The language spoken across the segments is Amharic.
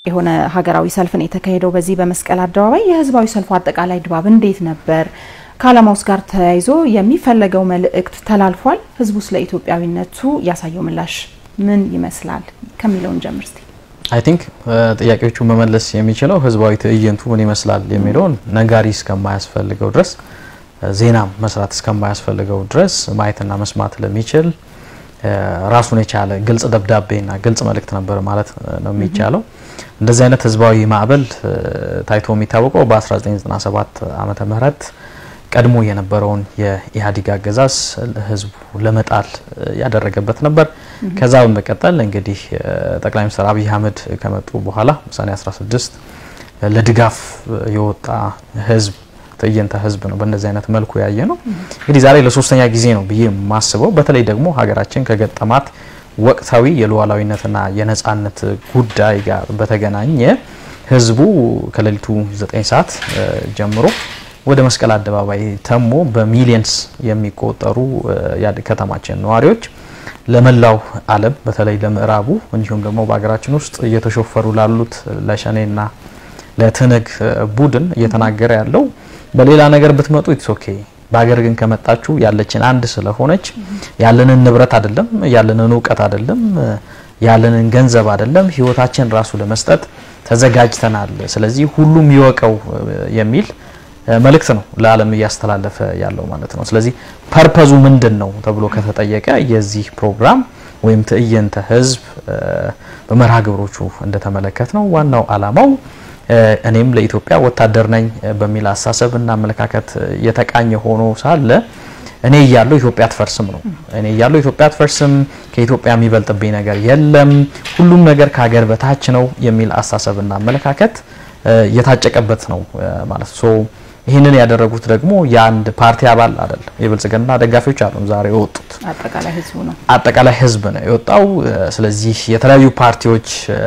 የሆነ ሀገራዊ ሰልፍ ነው የተካሄደው በዚህ በመስቀል አደባባይ። የህዝባዊ ሰልፉ አጠቃላይ ድባብ እንዴት ነበር? ከዓላማውስ ጋር ተያይዞ የሚፈለገው መልእክት ተላልፏል? ህዝቡ ስለ ኢትዮጵያዊነቱ ያሳየው ምላሽ ምን ይመስላል ከሚለውን ጀምር እስቲ። አይ ቲንክ ጥያቄዎቹ መመለስ የሚችለው ህዝባዊ ትዕይንቱ ምን ይመስላል የሚለውን ነጋሪ እስከማያስፈልገው ድረስ ዜናም መስራት እስከማያስፈልገው ድረስ ማየትና መስማት ለሚችል ራሱን የቻለ ግልጽ ደብዳቤና ግልጽ መልእክት ነበር ማለት ነው የሚቻለው። እንደዚህ አይነት ህዝባዊ ማዕበል ታይቶ የሚታወቀው በ1997 ዓመተ ምህረት ቀድሞ የነበረውን የኢህአዴግ አገዛዝ ህዝቡ ለመጣል ያደረገበት ነበር። ከዛ በመቀጠል እንግዲህ ጠቅላይ ሚኒስትር አብይ አህመድ ከመጡ በኋላ ሰኔ 16 ለድጋፍ የወጣ ህዝብ ትዕይንተ ህዝብ ነው። በእንደዚህ አይነት መልኩ ያየ ነው። እንግዲህ ዛሬ ለሶስተኛ ጊዜ ነው ብዬ የማስበው በተለይ ደግሞ ሀገራችን ከገጠማት ወቅታዊ የሉዓላዊነትና የነጻነት ጉዳይ ጋር በተገናኘ ህዝቡ ከሌሊቱ 9 ሰዓት ጀምሮ ወደ መስቀል አደባባይ ተሞ በሚሊየንስ የሚቆጠሩ ከተማችን ነዋሪዎች ለመላው ዓለም በተለይ ለምዕራቡ እንዲሁም ደግሞ በሀገራችን ውስጥ እየተሾፈሩ ላሉት ለሸኔና ለትንግ ቡድን እየተናገረ ያለው በሌላ ነገር ብትመጡ ኢትስ ኦኬ በሀገር ግን ከመጣችሁ ያለችን አንድ ስለሆነች ያለንን ንብረት አይደለም፣ ያለንን እውቀት አይደለም፣ ያለንን ገንዘብ አይደለም፣ ህይወታችን ራሱ ለመስጠት ተዘጋጅተናል። ስለዚህ ሁሉም ይወቀው የሚል መልእክት ነው ለዓለም እያስተላለፈ ያለው ማለት ነው። ስለዚህ ፐርፐዙ ምንድን ነው ተብሎ ከተጠየቀ የዚህ ፕሮግራም ወይም ትዕይንተ ህዝብ በመርሃ ግብሮቹ እንደተመለከት ነው ዋናው ዓላማው እኔም ለኢትዮጵያ ወታደር ነኝ በሚል አሳሰብ እና አመለካከት የተቃኘ ሆኖ ሳለ እኔ እያለሁ ኢትዮጵያ አትፈርስም ነው። እኔ እያለሁ ኢትዮጵያ አትፈርስም፣ ከኢትዮጵያ የሚበልጥብኝ ነገር የለም፣ ሁሉም ነገር ከሀገር በታች ነው የሚል አሳሰብ እና አመለካከት የታጨቀበት ነው ማለት ነው። ይህንን ያደረጉት ደግሞ የአንድ ፓርቲ አባል አይደለም፣ የብልጽግና ደጋፊዎች አሉ ዛሬ የወጡት አጠቃላይ ህዝቡ ነው አጠቃላይ ህዝብ ነው የወጣው። ስለዚህ የተለያዩ ፓርቲዎች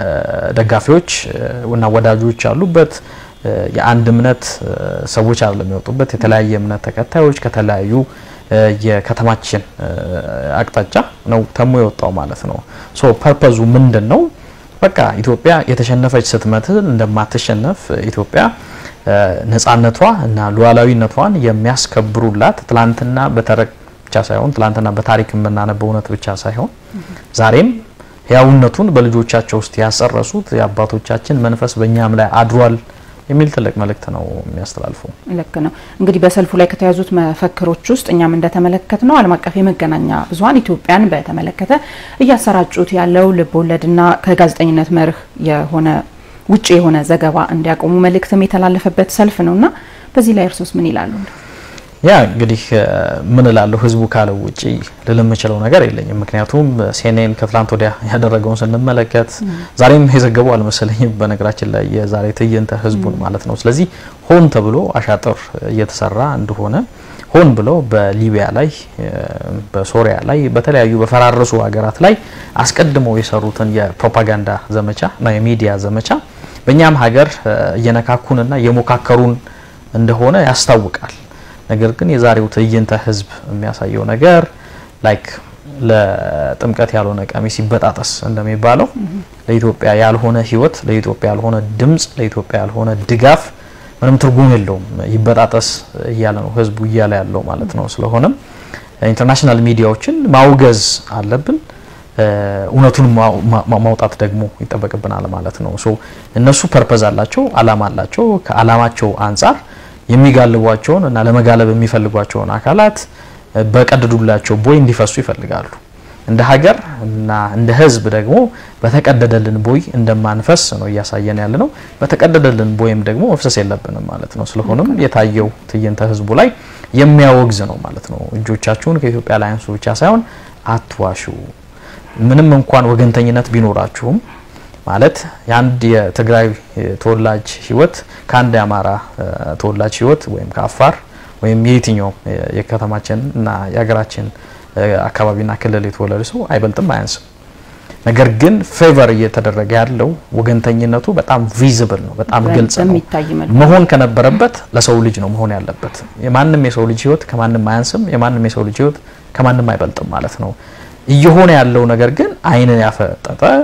ደጋፊዎች እና ወዳጆች ያሉበት የአንድ እምነት ሰዎች አይደለም የወጡበት፣ የተለያየ እምነት ተከታዮች ከተለያዩ የከተማችን አቅጣጫ ነው ተሞ የወጣው ማለት ነው። ሶ ፐርፐዙ ምንድን ነው? በቃ ኢትዮጵያ የተሸነፈች ስትመስል እንደማትሸነፍ ኢትዮጵያ ነጻነቷ እና ሉዓላዊነቷን የሚያስከብሩላት ትላንትና በተረክ ብቻ ሳይሆን ትላንትና በታሪክ የምናነበው እውነት ብቻ ሳይሆን ዛሬም ህያውነቱን በልጆቻቸው ውስጥ ያሰረሱት የአባቶቻችን መንፈስ በእኛም ላይ አድሯል የሚል ትልቅ መልእክት ነው የሚያስተላልፈው። ልክ ነው። እንግዲህ በሰልፉ ላይ ከተያዙት መፈክሮች ውስጥ እኛም እንደተመለከት ነው ዓለም አቀፍ የመገናኛ ብዙኃን ኢትዮጵያን በተመለከተ እያሰራጩት ያለው ልብ ወለድና ከጋዜጠኝነት መርህ የሆነ ውጭ የሆነ ዘገባ እንዲያቆሙ መልእክትም የተላለፈበት ሰልፍ ነውና በዚህ ላይ እርሶስ ምን ይላሉ? ያ እንግዲህ ምን እላለሁ ህዝቡ ካለው ውጪ ልል የምችለው ነገር የለኝም። ምክንያቱም ሲኤንኤን ከትላንት ወዲያ ያደረገውን ስንመለከት ዛሬም የዘገቡ አልመሰለኝም። በነገራችን ላይ የዛሬ ትዕይንተ ህዝቡን ማለት ነው። ስለዚህ ሆን ተብሎ አሻጥር እየተሰራ እንደሆነ ሆን ብሎ በሊቢያ ላይ፣ በሶሪያ ላይ፣ በተለያዩ በፈራረሱ ሀገራት ላይ አስቀድመው የሰሩትን የፕሮፓጋንዳ ዘመቻ እና የሚዲያ ዘመቻ በእኛም ሀገር እየነካኩንና እየሞካከሩን እንደሆነ ያስታውቃል። ነገር ግን የዛሬው ትዕይንተ ህዝብ የሚያሳየው ነገር ላይክ ለጥምቀት ያልሆነ ቀሚስ ይበጣጠስ እንደሚባለው ለኢትዮጵያ ያልሆነ ህይወት፣ ለኢትዮጵያ ያልሆነ ድምጽ፣ ለኢትዮጵያ ያልሆነ ድጋፍ ምንም ትርጉም የለውም። ይበጣጠስ እያለ ነው ህዝቡ እያለ ያለው ማለት ነው። ስለሆነም ኢንተርናሽናል ሚዲያዎችን ማውገዝ አለብን። እውነቱን ማውጣት ደግሞ ይጠበቅብናል ማለት ነው። ሶ እነሱ ፐርፐዝ አላቸው፣ አላማ አላቸው። ከአላማቸው አንጻር የሚጋልቧቸውን እና ለመጋለብ የሚፈልጓቸውን አካላት በቀደዱላቸው ቦይ እንዲፈሱ ይፈልጋሉ። እንደ ሀገር እና እንደ ህዝብ ደግሞ በተቀደደልን ቦይ እንደማንፈስ ነው እያሳየን ያለ ነው። በተቀደደልን ቦይም ደግሞ መፍሰስ የለብንም ማለት ነው። ስለሆነም የታየው ትዕይንተ ህዝቡ ላይ የሚያወግዝ ነው ማለት ነው። እጆቻችሁን ከኢትዮጵያ ላይ አንሱ ብቻ ሳይሆን አትዋሹ። ምንም እንኳን ወገንተኝነት ቢኖራችሁም ማለት የአንድ የትግራይ ተወላጅ ህይወት ከአንድ የአማራ ተወላጅ ህይወት ወይም ከአፋር ወይም የየትኛው የከተማችን እና የሀገራችን አካባቢና ክልል የተወለደ ሰው አይበልጥም አያንስም። ነገር ግን ፌቨር እየተደረገ ያለው ወገንተኝነቱ በጣም ቪዚብል ነው፣ በጣም ግልጽ ነው። መሆን ከነበረበት ለሰው ልጅ ነው መሆን ያለበት። የማንም የሰው ልጅ ህይወት ከማንም አያንስም፣ የማንም የሰው ልጅ ህይወት ከማንም አይበልጥም ማለት ነው። እየሆነ ያለው ነገር ግን ዓይንን ያፈጠጠ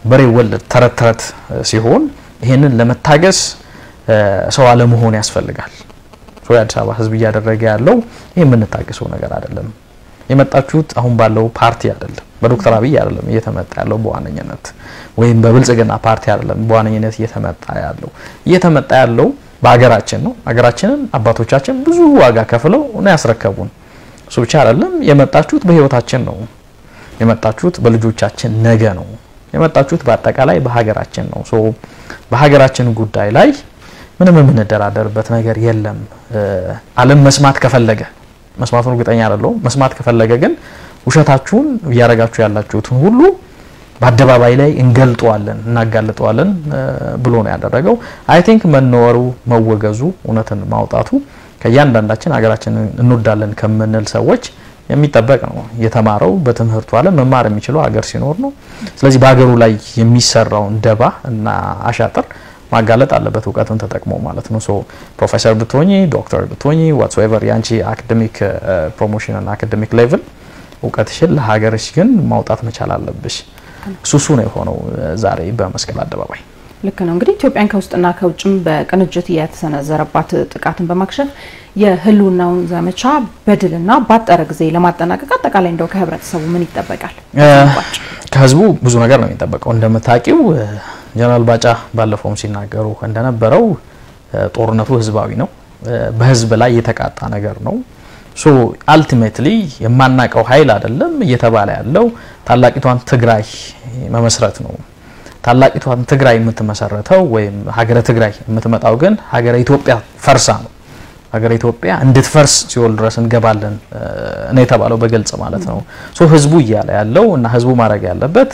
በሬ ወለድ ተረት ተረት ሲሆን ይሄንን ለመታገስ ሰው አለመሆን ያስፈልጋል። የአዲስ አበባ ሕዝብ እያደረገ ያለው ይህ የምንታገሰው ነገር አይደለም። የመጣችሁት አሁን ባለው ፓርቲ አይደለም፣ በዶክተር አብይ አይደለም እየተመጣ ያለው በዋነኝነት ወይም በብልጽግና ፓርቲ አይደለም በዋነኝነት እየተመጣ ያለው እየተመጣ ያለው በሀገራችን ነው። ሀገራችንን አባቶቻችን ብዙ ዋጋ ከፍለው ነው ያስረከቡን። እሱ ብቻ አይደለም የመጣችሁት በህይወታችን ነው የመጣችሁት በልጆቻችን ነገ ነው የመጣችሁት በአጠቃላይ በሀገራችን ነው። ሶ በሀገራችን ጉዳይ ላይ ምንም የምንደራደርበት ነገር የለም። ዓለም መስማት ከፈለገ መስማቱን እርግጠኛ አይደለሁም። መስማት ከፈለገ ግን ውሸታችሁን እያደረጋችሁ ያላችሁትን ሁሉ በአደባባይ ላይ እንገልጠዋለን፣ እናጋልጠዋለን ብሎ ነው ያደረገው። አይ ቲንክ መነወሩ፣ መወገዙ፣ እውነትን ማውጣቱ ከእያንዳንዳችን ሀገራችንን እንወዳለን ከምንል ሰዎች የሚጠበቅ ነው። የተማረው በትምህርቱ ዓለም መማር የሚችለው ሀገር ሲኖር ነው። ስለዚህ በሀገሩ ላይ የሚሰራውን ደባ እና አሻጥር ማጋለጥ አለበት እውቀትን ተጠቅሞ ማለት ነው። ሶ ፕሮፌሰር ብትሆኚ ዶክተር ብትሆኚ ዋትሶኤቨር የአንቺ አካዴሚክ ፕሮሞሽን እና አካዴሚክ ሌቭል እውቀትሽን ለሀገርሽ ግን ማውጣት መቻል አለብሽ። እሱ እሱ ነው የሆነው ዛሬ በመስቀል አደባባይ። ልክ ነው እንግዲህ ኢትዮጵያን ከውስጥና ከውጭም በቅንጅት የተሰነዘረባት ጥቃትን በማክሸፍ የህልውናውን ዘመቻ በድልና ባጠረ ጊዜ ለማጠናቀቅ አጠቃላይ እንደው ከህብረተሰቡ ምን ይጠበቃል? ከህዝቡ ብዙ ነገር ነው የሚጠበቀው። እንደምታውቂው ጀነራል ባጫ ባለፈውም ሲናገሩ እንደነበረው ጦርነቱ ህዝባዊ ነው፣ በህዝብ ላይ የተቃጣ ነገር ነው። ሶ አልቲሜትሊ የማናቀው ኃይል አይደለም እየተባለ ያለው ታላቂቷን ትግራይ መመስረት ነው። ታላቂቷን ትግራይ የምትመሰረተው ወይም ሀገረ ትግራይ የምትመጣው ግን ሀገረ ኢትዮጵያ ፈርሳ ነው። ሀገረ ኢትዮጵያ እንድትፈርስ ሲኦል ድረስ እንገባለን ነው የተባለው በግልጽ ማለት ነው። ሶ ህዝቡ እያለ ያለው እና ህዝቡ ማድረግ ያለበት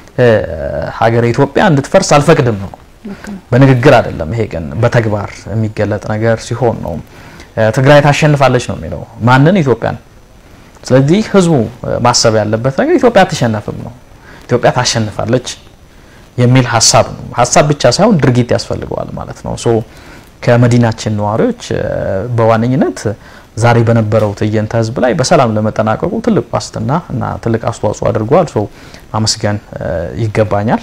ሀገረ ኢትዮጵያ እንድትፈርስ አልፈቅድም ነው። በንግግር አይደለም። ይሄ ግን በተግባር የሚገለጥ ነገር ሲሆን ነው። ትግራይ ታሸንፋለች ነው የሚለው ማንን? ኢትዮጵያን። ስለዚህ ህዝቡ ማሰብ ያለበት ነገር ኢትዮጵያ አትሸነፍም ነው። ኢትዮጵያ ታሸንፋለች የሚል ሀሳብ ነው። ሀሳብ ብቻ ሳይሆን ድርጊት ያስፈልገዋል ማለት ነው። ሶ ከመዲናችን ነዋሪዎች በዋነኝነት ዛሬ በነበረው ትዕይንተ ህዝብ ላይ በሰላም ለመጠናቀቁ ትልቅ ዋስትና እና ትልቅ አስተዋጽኦ አድርገዋል። ሶ ማመስገን ይገባኛል።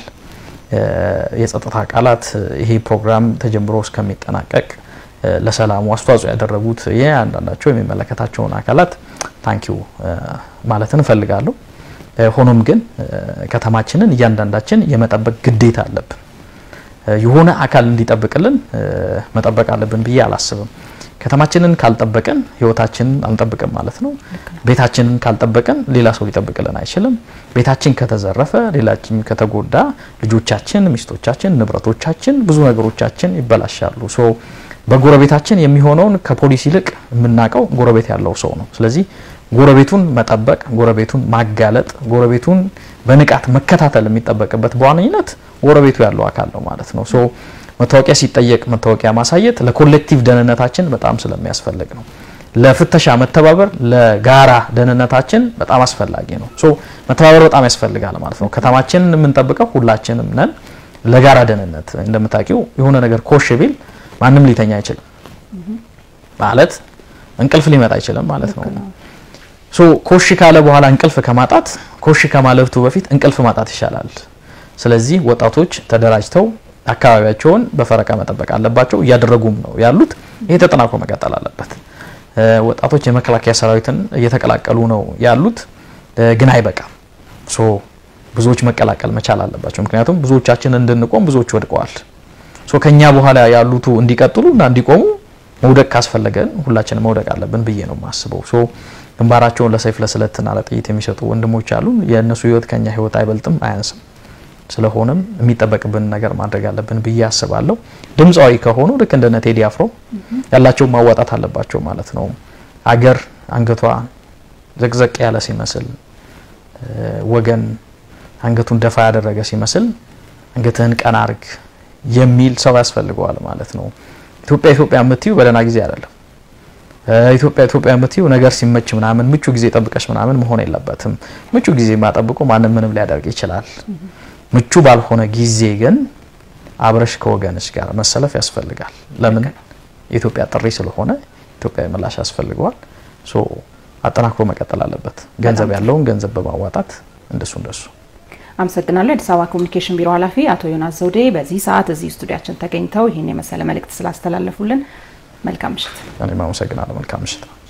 የጸጥታ አካላት ይሄ ፕሮግራም ተጀምሮ እስከሚጠናቀቅ ለሰላሙ አስተዋጽኦ ያደረጉት የአንዳንዳቸው የሚመለከታቸውን አካላት ታንኪዩ ማለትን እፈልጋለሁ። ሆኖም ግን ከተማችንን እያንዳንዳችን የመጠበቅ ግዴታ አለብን። የሆነ አካል እንዲጠብቅልን መጠበቅ አለብን ብዬ አላስብም። ከተማችንን ካልጠበቅን ህይወታችንን አንጠብቅም ማለት ነው። ቤታችንን ካልጠበቅን ሌላ ሰው ሊጠብቅልን አይችልም። ቤታችን ከተዘረፈ፣ ሌላችን ከተጎዳ ልጆቻችን፣ ሚስቶቻችን፣ ንብረቶቻችን፣ ብዙ ነገሮቻችን ይበላሻሉ። ሶ በጎረቤታችን የሚሆነውን ከፖሊስ ይልቅ የምናውቀው ጎረቤት ያለው ሰው ነው። ስለዚህ ጎረቤቱን መጠበቅ፣ ጎረቤቱን ማጋለጥ፣ ጎረቤቱን በንቃት መከታተል የሚጠበቅበት በዋነኝነት ጎረቤቱ ያለው አካል ነው ማለት ነው። ሶ መታወቂያ ሲጠየቅ መታወቂያ ማሳየት ለኮሌክቲቭ ደህንነታችን በጣም ስለሚያስፈልግ ነው። ለፍተሻ መተባበር ለጋራ ደህንነታችን በጣም አስፈላጊ ነው። ሶ መተባበር በጣም ያስፈልጋል ማለት ነው። ከተማችንን የምንጠብቀው ሁላችንም ነን። ለጋራ ደህንነት እንደምታውቂው የሆነ ነገር ኮሽ ቢል ማንም ሊተኛ አይችልም ማለት እንቅልፍ ሊመጣ አይችልም ማለት ነው። ሶ ኮሽ ካለ በኋላ እንቅልፍ ከማጣት ኮሽ ከማለቱ በፊት እንቅልፍ ማጣት ይሻላል። ስለዚህ ወጣቶች ተደራጅተው አካባቢያቸውን በፈረቃ መጠበቅ አለባቸው። እያደረጉም ነው ያሉት። ይሄ ተጠናክሮ መቀጠል አለበት። ወጣቶች የመከላከያ ሰራዊትን እየተቀላቀሉ ነው ያሉት፣ ግን አይበቃም። ሶ ብዙዎች መቀላቀል መቻል አለባቸው። ምክንያቱም ብዙዎቻችን እንድንቆም ብዙዎች ወድቀዋል። ሶ ከኛ በኋላ ያሉቱ እንዲቀጥሉ እና እንዲቆሙ መውደቅ ካስፈለገን ሁላችንም መውደቅ አለብን ብዬ ነው የማስበው። ሶ ግንባራቸውን ለሰይፍ ለስለትና ለጥይት የሚሰጡ ወንድሞች አሉ። የእነሱ ህይወት ከኛ ህይወት አይበልጥም አያንስም። ስለሆነም የሚጠበቅብን ነገር ማድረግ አለብን ብዬ አስባለሁ። ድምፃዊ ከሆኑ ልክ እንደነ ቴዲ አፍሮ ያላቸውን ማዋጣት አለባቸው ማለት ነው። አገር አንገቷ ዘቅዘቅ ያለ ሲመስል፣ ወገን አንገቱን ደፋ ያደረገ ሲመስል አንገትህን ቀና አርግ የሚል ሰው ያስፈልገዋል ማለት ነው። ኢትዮጵያ ኢትዮጵያ የምትዩ በደህና ጊዜ አይደለም። ኢትዮጵያ ኢትዮጵያ የምትዩ ነገር ሲመች ምናምን ምቹ ጊዜ ጠብቀሽ ምናምን መሆን የለበትም። ምቹ ጊዜ ማጠብቆ ማንም ምንም ሊያደርግ ይችላል። ምቹ ባልሆነ ጊዜ ግን አብረሽ ከወገንሽ ጋር መሰለፍ ያስፈልጋል። ለምን የኢትዮጵያ ጥሪ ስለሆነ ኢትዮጵያዊ ምላሽ ያስፈልገዋል። ሶ አጠናክሮ መቀጠል አለበት። ገንዘብ ያለውን ገንዘብ በማዋጣት እንደሱ እንደሱ አመሰግናለሁ። የአዲስ አበባ ኮሚኒኬሽን ቢሮ ኃላፊ አቶ ዮናስ ዘውዴ በዚህ ሰዓት እዚህ ስቱዲያችን ተገኝተው ይህን የመሰለ መልእክት ስላስተላለፉልን መልካም ምሽት። እኔም አመሰግናለሁ። መልካም ምሽት ነው።